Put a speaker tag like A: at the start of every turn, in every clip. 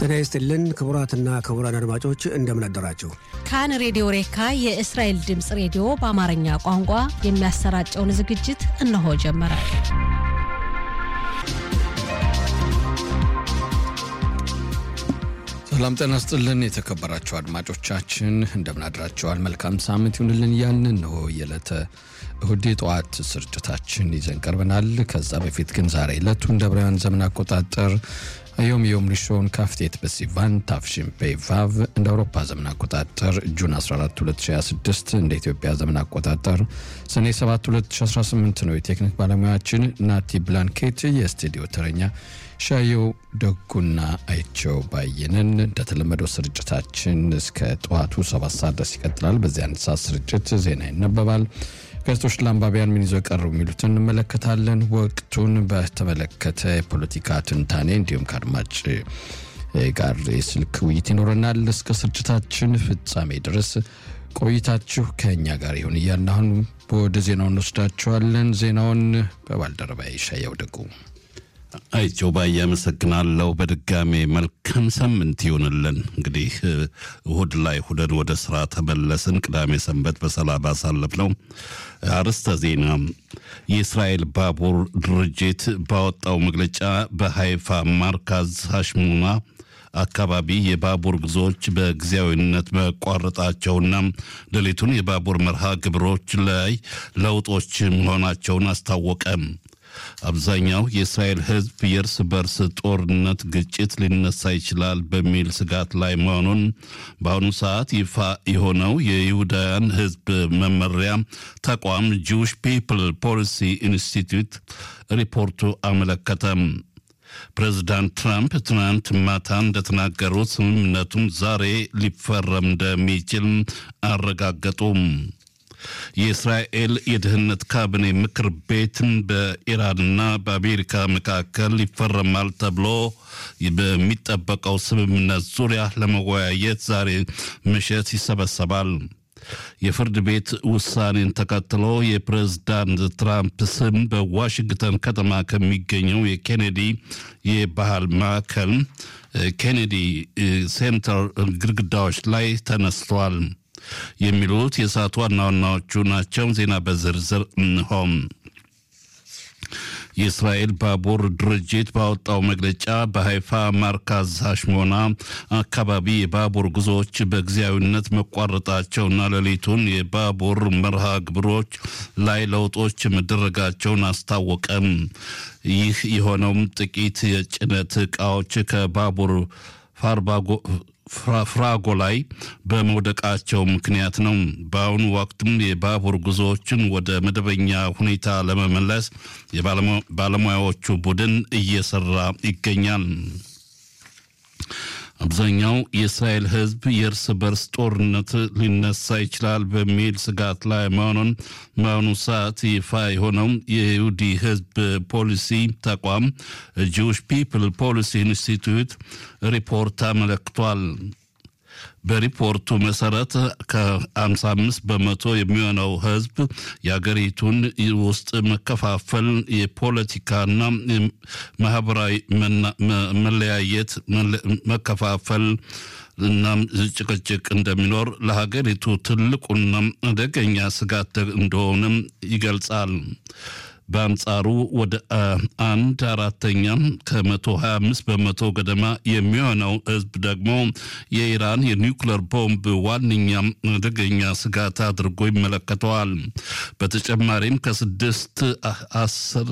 A: ጤና ይስጥልን ክቡራትና ክቡራን አድማጮች እንደምን አደራችሁ።
B: ካን ሬዲዮ ሬካ የእስራኤል ድምፅ ሬዲዮ በአማርኛ ቋንቋ የሚያሰራጨውን ዝግጅት እነሆ ጀመረ።
C: ሰላም ጤና ስጥልን የተከበራችሁ አድማጮቻችን እንደምን አድራችኋል? መልካም ሳምንት ይሁንልን እያልን እነሆ የዕለተ እሁድ የጠዋት ስርጭታችን ይዘን ቀርበናል። ከዛ በፊት ግን ዛሬ ዕለቱ እንደ ብራውያን ዘመን አቆጣጠር ዮም ዮም ሪሾን ካፍቴት በሲቫን ታፍሽን ፔቫቭ እንደ አውሮፓ ዘመን አቆጣጠር ጁን 14 2026 እንደ ኢትዮጵያ ዘመን አቆጣጠር ሰኔ 7 2018 ነው። የቴክኒክ ባለሙያችን ናቲ ብላንኬት፣ የስቱዲዮ ተረኛ ሻየው ደጉና አይቸው ባየንን። እንደተለመደው ስርጭታችን እስከ ጠዋቱ ሰባት ሰዓት ድረስ ይቀጥላል። በዚህ አንድ ሰዓት ስርጭት ዜና ይነበባል። ጋዜጦች ለአንባቢያን ምን ይዘው ቀርቡ የሚሉትን እንመለከታለን። ወቅቱን በተመለከተ የፖለቲካ ትንታኔ እንዲሁም ከአድማጭ ጋር የስልክ ውይይት ይኖረናል። እስከ ስርጭታችን ፍጻሜ ድረስ ቆይታችሁ ከእኛ ጋር ይሁን እያልን አሁን ወደ ዜናው እንወስዳችኋለን። ዜናውን በባልደረባ ይሻያው ደጉ
D: አይቸው ባዬ አመሰግናለሁ። በድጋሜ መልካም ሳምንት ይሆንልን። እንግዲህ እሁድ ላይ ሁደን ወደ ስራ ተመለስን። ቅዳሜ ሰንበት በሰላም አሳለፍ ነው። አርዕስተ ዜና የእስራኤል ባቡር ድርጅት ባወጣው መግለጫ በሃይፋ ማርካዝ ሀሽሙና አካባቢ የባቡር ጉዞዎች በጊዜያዊነት መቋረጣቸውና ሌሊቱን የባቡር መርሃ ግብሮች ላይ ለውጦች መሆናቸውን አስታወቀ። አብዛኛው የእስራኤል ሕዝብ የእርስ በርስ ጦርነት ግጭት ሊነሳ ይችላል በሚል ስጋት ላይ መሆኑን በአሁኑ ሰዓት ይፋ የሆነው የይሁዳውያን ሕዝብ መመሪያ ተቋም ጂውሽ ፒፕል ፖሊሲ ኢንስቲትዩት ሪፖርቱ አመለከተም። ፕሬዚዳንት ትራምፕ ትናንት ማታ እንደተናገሩት ስምምነቱም ዛሬ ሊፈረም እንደሚችል አረጋገጡም። የእስራኤል የደህንነት ካቢኔ ምክር ቤትን በኢራንና በአሜሪካ መካከል ይፈረማል ተብሎ በሚጠበቀው ስምምነት ዙሪያ ለመወያየት ዛሬ ምሽት ይሰበሰባል። የፍርድ ቤት ውሳኔን ተከትሎ የፕሬዝዳንት ትራምፕ ስም በዋሽንግተን ከተማ ከሚገኘው የኬኔዲ የባህል ማዕከል ኬኔዲ ሴንተር ግድግዳዎች ላይ ተነስቷል። የሚሉት የሰዓቱ ዋና ዋናዎቹ ናቸው። ዜና በዝርዝር እንሆም። የእስራኤል ባቡር ድርጅት ባወጣው መግለጫ በሃይፋ ማርካዝ ሀሽሞና አካባቢ የባቡር ጉዞዎች በጊዜያዊነት መቋረጣቸውና ሌሊቱን የባቡር መርሃ ግብሮች ላይ ለውጦች መደረጋቸውን አስታወቀም። ይህ የሆነውም ጥቂት የጭነት ዕቃዎች ከባቡር ፋርባጎ ፍራጎ ላይ በመውደቃቸው ምክንያት ነው። በአሁኑ ወቅትም የባቡር ጉዞዎችን ወደ መደበኛ ሁኔታ ለመመለስ የባለሙያዎቹ ቡድን እየሰራ ይገኛል። አብዛኛው የእስራኤል ሕዝብ የእርስ በርስ ጦርነት ሊነሳ ይችላል በሚል ስጋት ላይ መሆኑን በአሁኑ ሰዓት ይፋ የሆነው የይሁዲ ሕዝብ ፖሊሲ ተቋም ጂውሽ ፒፕል ፖሊሲ ኢንስቲትዩት ሪፖርት አመለክቷል። በሪፖርቱ መሰረት ከ55 በመቶ የሚሆነው ህዝብ የአገሪቱን ውስጥ መከፋፈል፣ የፖለቲካና ማህበራዊ መለያየት፣ መከፋፈል እናም ጭቅጭቅ እንደሚኖር ለሀገሪቱ ትልቁና አደገኛ ስጋት እንደሆነም ይገልጻል። በአንጻሩ ወደ አንድ አራተኛ ከመቶ 25 በመቶ ገደማ የሚሆነው ህዝብ ደግሞ የኢራን የኒውክለር ቦምብ ዋነኛ አደገኛ ስጋት አድርጎ ይመለከተዋል። በተጨማሪም ከስድስት አስር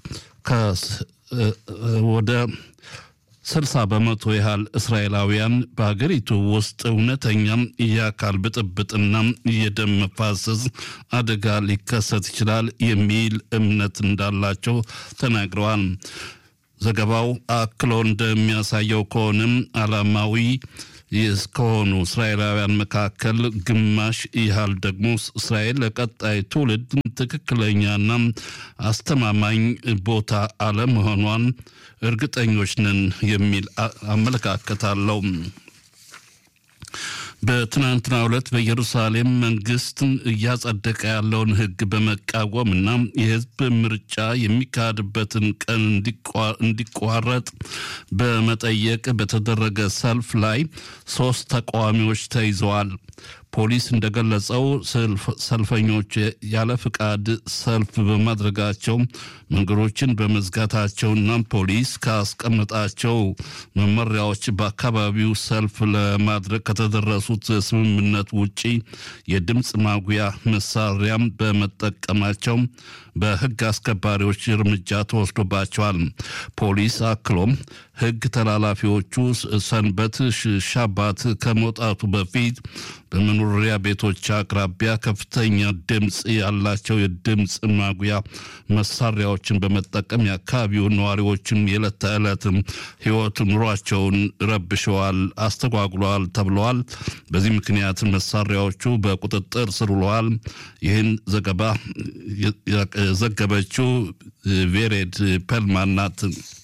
D: ወደ ስልሳ በመቶ ያህል እስራኤላውያን በሀገሪቱ ውስጥ እውነተኛ የአካል ብጥብጥና የደም መፋሰስ አደጋ ሊከሰት ይችላል የሚል እምነት እንዳላቸው ተናግረዋል። ዘገባው አክሎ እንደሚያሳየው ከሆነም ዓላማዊ እስከሆኑ እስራኤላውያን መካከል ግማሽ ያህል ደግሞ እስራኤል ለቀጣይ ትውልድ ትክክለኛና አስተማማኝ ቦታ አለመሆኗን እርግጠኞች ነን የሚል አመለካከት አለው። በትናንትናው ዕለት በኢየሩሳሌም መንግስትን እያጸደቀ ያለውን ሕግ በመቃወም እና የህዝብ ምርጫ የሚካሄድበትን ቀን እንዲቋረጥ በመጠየቅ በተደረገ ሰልፍ ላይ ሶስት ተቃዋሚዎች ተይዘዋል። ፖሊስ እንደገለጸው ሰልፈኞች ያለ ፍቃድ ሰልፍ በማድረጋቸው መንገዶችን በመዝጋታቸውና ፖሊስ ካስቀመጣቸው መመሪያዎች በአካባቢው ሰልፍ ለማድረግ ከተደረሱት ስምምነት ውጪ የድምፅ ማጉያ መሳሪያም በመጠቀማቸው በህግ አስከባሪዎች እርምጃ ተወስዶባቸዋል። ፖሊስ አክሎም ህግ ተላላፊዎቹ ሰንበት ሻባት ከመውጣቱ በፊት በመኖሪያ ቤቶች አቅራቢያ ከፍተኛ ድምፅ ያላቸው የድምፅ ማጉያ መሳሪያዎችን በመጠቀም የአካባቢውን ነዋሪዎችን የዕለት ተዕለት ህይወት ኑሯቸውን ረብሸዋል፣ አስተጓጉለዋል ተብለዋል። በዚህ ምክንያት መሳሪያዎቹ በቁጥጥር ስር ውለዋል። ይህን ዘገባ ዘገበችው ቬሬድ ፐልማን ናት።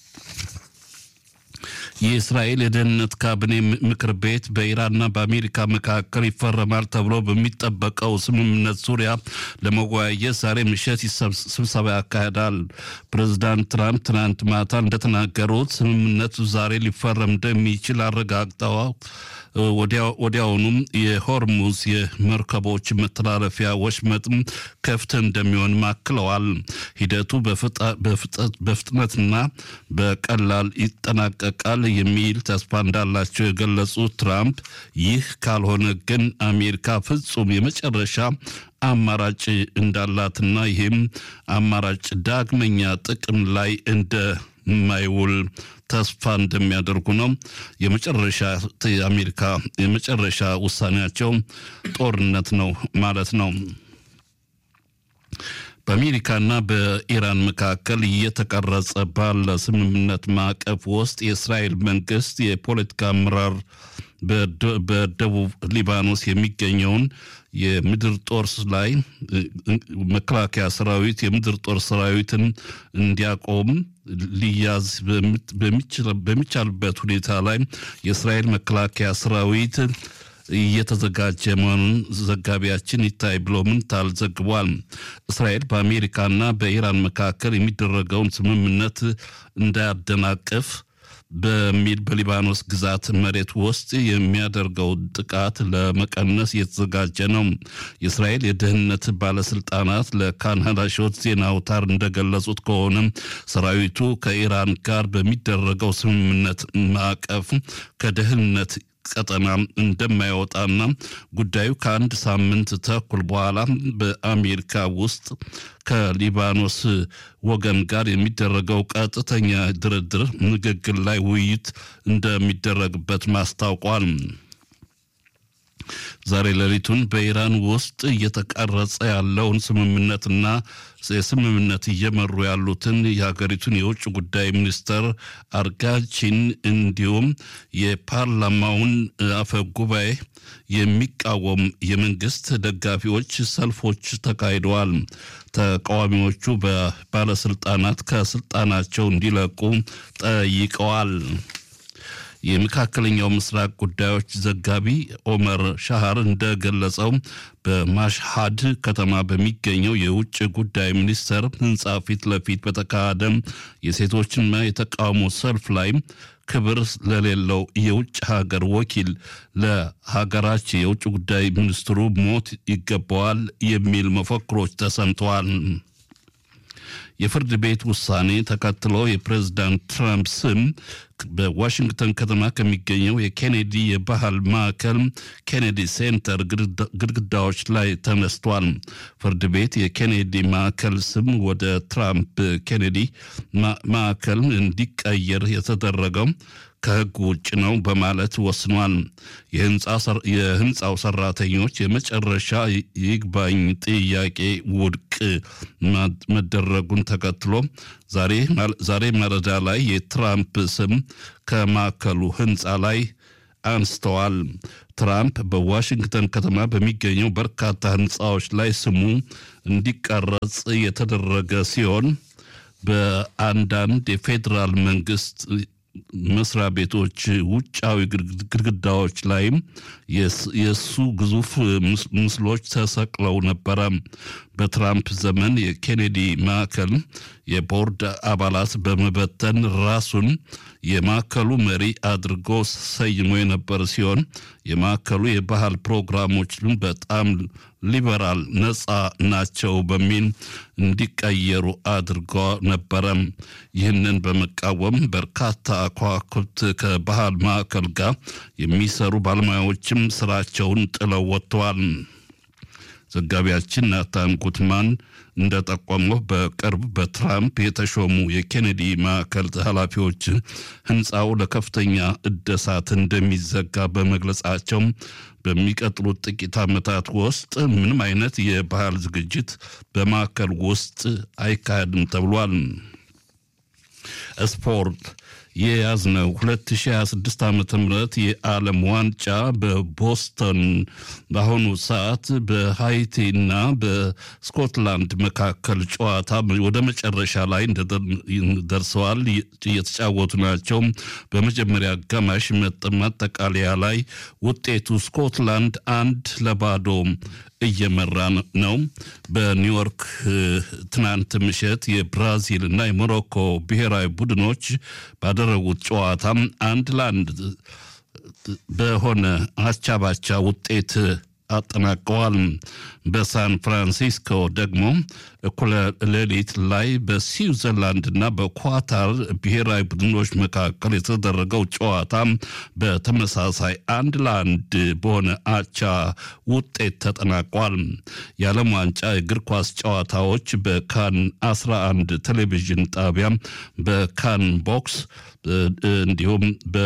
D: የእስራኤል የደህንነት ካቢኔ ምክር ቤት በኢራንና በአሜሪካ መካከል ይፈረማል ተብሎ በሚጠበቀው ስምምነት ዙሪያ ለመወያየት ዛሬ ምሽት ስብሰባ ያካሂዳል። ፕሬዚዳንት ትራምፕ ትናንት ማታ እንደተናገሩት ስምምነቱ ዛሬ ሊፈረም እንደሚችል አረጋግጠዋል። ወዲያውኑም የሆርሙዝ የመርከቦች መተላለፊያ ወሽመጥም ክፍት እንደሚሆን ማክለዋል። ሂደቱ በፍጥነትና በቀላል ይጠናቀቃል የሚል ተስፋ እንዳላቸው የገለጹት ትራምፕ ይህ ካልሆነ ግን አሜሪካ ፍጹም የመጨረሻ አማራጭ እንዳላትና ይህም አማራጭ ዳግመኛ ጥቅም ላይ እንደማይውል ተስፋ እንደሚያደርጉ ነው። የመጨረሻ የአሜሪካ የመጨረሻ ውሳኔያቸው ጦርነት ነው ማለት ነው። በአሜሪካና በኢራን መካከል እየተቀረጸ ባለ ስምምነት ማዕቀፍ ውስጥ የእስራኤል መንግስት የፖለቲካ አመራር በደቡብ ሊባኖስ የሚገኘውን የምድር ጦር ላይ መከላከያ ሰራዊት የምድር ጦር ሰራዊትን እንዲያቆም ሊያዝ በሚቻልበት ሁኔታ ላይ የእስራኤል መከላከያ ሰራዊት እየተዘጋጀ መሆኑን ዘጋቢያችን ይታይ ብሎ ምንታል ዘግቧል። እስራኤል በአሜሪካና በኢራን መካከል የሚደረገውን ስምምነት እንዳያደናቅፍ በሚል በሊባኖስ ግዛት መሬት ውስጥ የሚያደርገው ጥቃት ለመቀነስ እየተዘጋጀ ነው። የእስራኤል የደህንነት ባለስልጣናት ለካናዳሾት ዜና አውታር እንደገለጹት ከሆነ ሰራዊቱ ከኢራን ጋር በሚደረገው ስምምነት ማዕቀፍ ከደህንነት ቀጠና እንደማይወጣና ጉዳዩ ከአንድ ሳምንት ተኩል በኋላ በአሜሪካ ውስጥ ከሊባኖስ ወገን ጋር የሚደረገው ቀጥተኛ ድርድር ንግግር ላይ ውይይት እንደሚደረግበት ማስታውቋል። ዛሬ ሌሊቱን በኢራን ውስጥ እየተቀረጸ ያለውን ስምምነትና የስምምነት እየመሩ ያሉትን የሀገሪቱን የውጭ ጉዳይ ሚኒስተር አርጋቺን እንዲሁም የፓርላማውን አፈ ጉባኤ የሚቃወም የመንግስት ደጋፊዎች ሰልፎች ተካሂደዋል። ተቃዋሚዎቹ በባለስልጣናት ከስልጣናቸው እንዲለቁ ጠይቀዋል። የመካከለኛው ምስራቅ ጉዳዮች ዘጋቢ ኦመር ሻሃር እንደገለጸው በማሽሃድ ከተማ በሚገኘው የውጭ ጉዳይ ሚኒስቴር ህንፃ ፊት ለፊት በተካሄደ የሴቶችና የተቃውሞ ሰልፍ ላይ ክብር ለሌለው የውጭ ሀገር ወኪል ለሀገራችን የውጭ ጉዳይ ሚኒስትሩ ሞት ይገባዋል የሚል መፈክሮች ተሰምተዋል። የፍርድ ቤት ውሳኔ ተከትሎ የፕሬዝዳንት ትራምፕ ስም በዋሽንግተን ከተማ ከሚገኘው የኬኔዲ የባህል ማዕከል ኬኔዲ ሴንተር ግድግዳዎች ላይ ተነስቷል። ፍርድ ቤት የኬኔዲ ማዕከል ስም ወደ ትራምፕ ኬኔዲ ማዕከል እንዲቀየር የተደረገው ከሕግ ውጭ ነው በማለት ወስኗል። የህንፃው ሰራተኞች የመጨረሻ ይግባኝ ጥያቄ ውድቅ መደረጉን ተከትሎ ዛሬ ማለዳ ላይ የትራምፕ ስም ከማዕከሉ ህንፃ ላይ አንስተዋል። ትራምፕ በዋሽንግተን ከተማ በሚገኘው በርካታ ህንፃዎች ላይ ስሙ እንዲቀረጽ የተደረገ ሲሆን በአንዳንድ የፌዴራል መንግስት መስሪያ ቤቶች ውጫዊ ግድግዳዎች ላይም የእሱ ግዙፍ ምስሎች ተሰቅለው ነበረ። በትራምፕ ዘመን የኬኔዲ ማዕከል የቦርድ አባላት በመበተን ራሱን የማዕከሉ መሪ አድርጎ ሰይሞ የነበረ ሲሆን የማዕከሉ የባህል ፕሮግራሞችን በጣም ሊበራል ነፃ ናቸው በሚል እንዲቀየሩ አድርጎ ነበረ። ይህንን በመቃወም በርካታ ከዋክብት ከባህል ማዕከል ጋር የሚሰሩ ባለሙያዎችም ስራቸውን ጥለው ወጥተዋል። ዘጋቢያችን ናታን ጉትማን እንደጠቆመው በቅርብ በትራምፕ የተሾሙ የኬኔዲ ማዕከል ኃላፊዎች ህንፃው ለከፍተኛ እደሳት እንደሚዘጋ በመግለጻቸው በሚቀጥሉት ጥቂት ዓመታት ውስጥ ምንም አይነት የባህል ዝግጅት በማዕከል ውስጥ አይካሄድም ተብሏል። ስፖርት የያዝነው 2026 ዓ ም የዓለም ዋንጫ በቦስተን በአሁኑ ሰዓት በሃይቲና በስኮትላንድ መካከል ጨዋታ ወደ መጨረሻ ላይ ደርሰዋል። እየተጫወቱ ናቸው። በመጀመሪያ አጋማሽ ማጠቃለያ ላይ ውጤቱ ስኮትላንድ አንድ ለባዶ እየመራ ነው። በኒውዮርክ ትናንት ምሽት የብራዚል እና የሞሮኮ ብሔራዊ ቡድኖች ባደረጉት ጨዋታም አንድ ለአንድ በሆነ አቻ ባቻ ውጤት አጠናቀዋል። በሳን ፍራንሲስኮ ደግሞ እኩለ ሌሊት ላይ በስዊዘርላንድና በኳታር ብሔራዊ ቡድኖች መካከል የተደረገው ጨዋታ በተመሳሳይ አንድ ለአንድ በሆነ አቻ ውጤት ተጠናቋል። የዓለም ዋንጫ የእግር ኳስ ጨዋታዎች በካን 11 ቴሌቪዥን ጣቢያ በካን ቦክስ እንዲሁም በ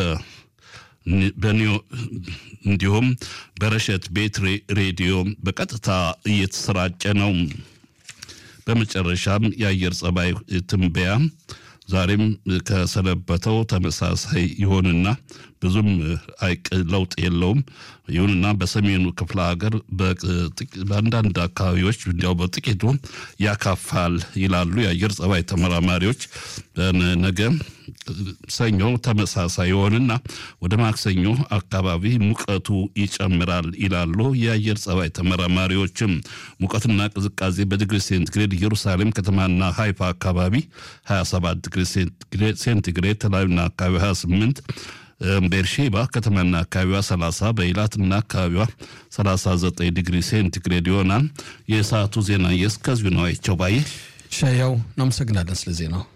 D: እንዲሁም በረሸት ቤት ሬዲዮ በቀጥታ እየተሰራጨ ነው። በመጨረሻም የአየር ጸባይ ትንበያ ዛሬም ከሰነበተው ተመሳሳይ ይሆንና ብዙም አይቅ ለውጥ የለውም። ይሁንና በሰሜኑ ክፍለ ሀገር በአንዳንድ አካባቢዎች እንዲያው በጥቂቱ ያካፋል ይላሉ የአየር ጸባይ ተመራማሪዎች። ነገ ሰኞ ተመሳሳይ ይሆንና ወደ ማክሰኞ አካባቢ ሙቀቱ ይጨምራል ይላሉ የአየር ጸባይ ተመራማሪዎችም። ሙቀትና ቅዝቃዜ በዲግሪ ሴንቲግሬድ ኢየሩሳሌም ከተማና ሃይፋ አካባቢ 27 ዲግሪ ሴንቲግሬድ፣ ተላዩና አካባቢ 28 ቤርሼባ ከተማና አካባቢዋ 30 በኢላትና አካባቢዋ 39 ዲግሪ ሴንቲግሬድ ይሆናል። የሰዓቱ ዜና የእስከዚሁ ነው። አይቸው ባየ
C: ሻያው እናመሰግናለን ስለ ዜናው።